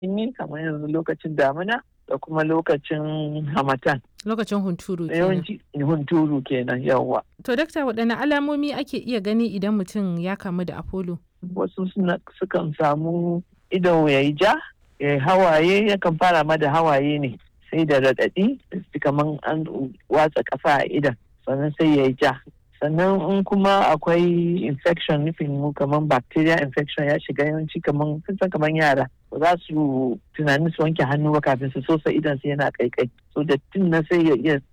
sanyi kamar yanzu lokacin damina da kuma lokacin hamatan. Lokacin hunturu kenan. Yawanci hunturu kenan yawa. To dakta waɗanne alamomi ake iya gani idan mutum ya kamu da Apollo? Wasu suna sukan samu ido ya yi ja, ya yi hawaye yakan fara ma da hawaye ne sai da raɗaɗi kamar an watsa ƙasa a idan sannan sai ya yi ja. sannan in kuma akwai infection nufin mu kamar bacteria infection ya shiga yawanci kamar sun san kamar yara ba za su tunanin su wanke hannu ba kafin su sosa idan su yana kaikai so da tun na sai ya iya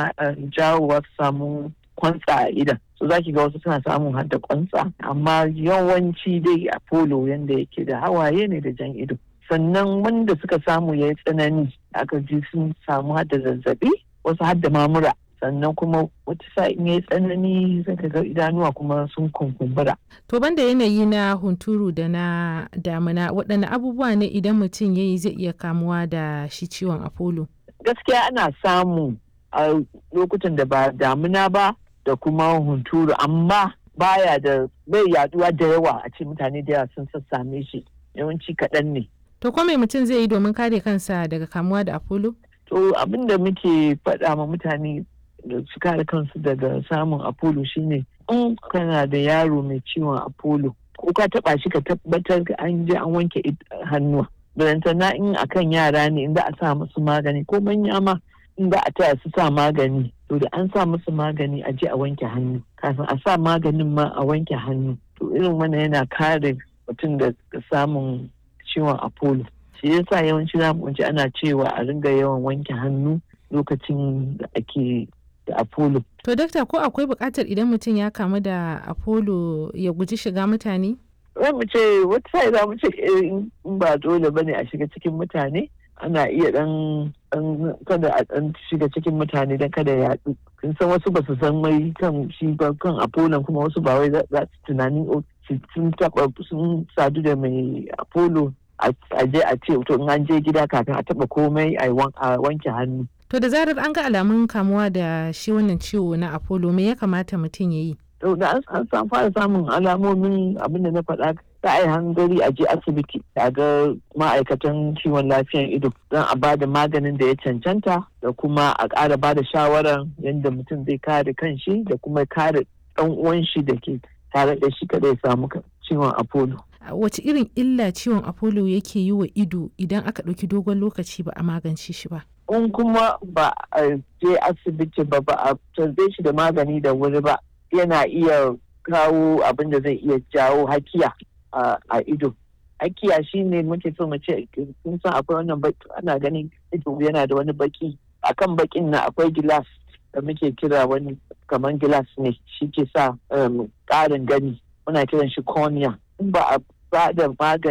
jawowa su samu kwantsa a idan so za ki ga wasu suna samun har da kwantsa amma yawanci dai a polo yanda yake da hawaye ne da jan ido sannan wanda suka samu ya yi tsanani aka ji sun samu har da zazzabi wasu har da mamura sannan kuma wata sa'in ya yi tsanani zaka ga idanuwa kuma sun kunkumbura. To banda yanayi na hunturu da na damina waɗanne abubuwa ne idan mutum ya yi zai iya kamuwa da shi ciwon apollo? Gaskiya ana samu a lokutan da ba damina ba da kuma hunturu amma baya da bai yaduwa da yawa a ce mutane da yawa sun sassame shi yawanci kaɗan ne. To ko mai mutum zai yi domin kare kansa daga kamuwa da apollo? To abin da muke faɗa ma mutane da su kare kansu daga samun apollo shine in kana da yaro mai ciwon apollo ko ka taba shi ka tabbatar an je an wanke hannuwa na in akan yara ne inda a sa musu magani ko manya ma in za a taya su sa magani to da an sa musu magani a je a wanke hannu kafin a sa maganin ma a wanke hannu to irin wannan yana kare mutum da samun ciwon apollo shi yasa yawanci za mu ana cewa a ringa yawan wanke hannu lokacin da ake da Apollo. To dakta ko akwai buƙatar idan mutum ya kamu da Apollo ya guji shiga mutane? Za mu ce wata sai za mu ce in ba dole bane a shiga cikin mutane ana iya dan kada a dan shiga cikin mutane dan kada ya yaɗu. Kin san wasu ba su san mai kan shi ba kan Apollo kuma wasu ba wai za su tunanin sun taɓa sun sadu da mai Apollo a je a ce to in an je gida kafin a taɓa komai a wanke hannu. To da zarar an ga alamun kamuwa da shi wannan ciwo na Apollo me ya kamata mutum ya yi? To da an san fara samun alamomin abin da na faɗa za a yi hangari a je asibiti a ga ma'aikatan kiwon lafiyan ido don a ba da maganin da ya cancanta da kuma a ƙara ba da shawarar yadda mutum zai kare kanshi da kuma kare ɗan uwan shi da ke tare da shi kada ya samu ciwon Apollo. Wace irin illa ciwon Apollo yake yi wa ido idan aka ɗauki dogon lokaci ba a magance shi ba? in kuma ba a je asibiti ba ba a tarbe shi da magani da wuri ba yana iya kawo abin da zai iya jawo hakiya a ido hakiya shine muke so mu ce kun san akwai wannan baki ana ganin ido yana da wani baki akan bakin na akwai gilas da muke kira wani kamar gilas ne shi ke sa ƙarin gani muna kiran shi cornea in ba a ba da magani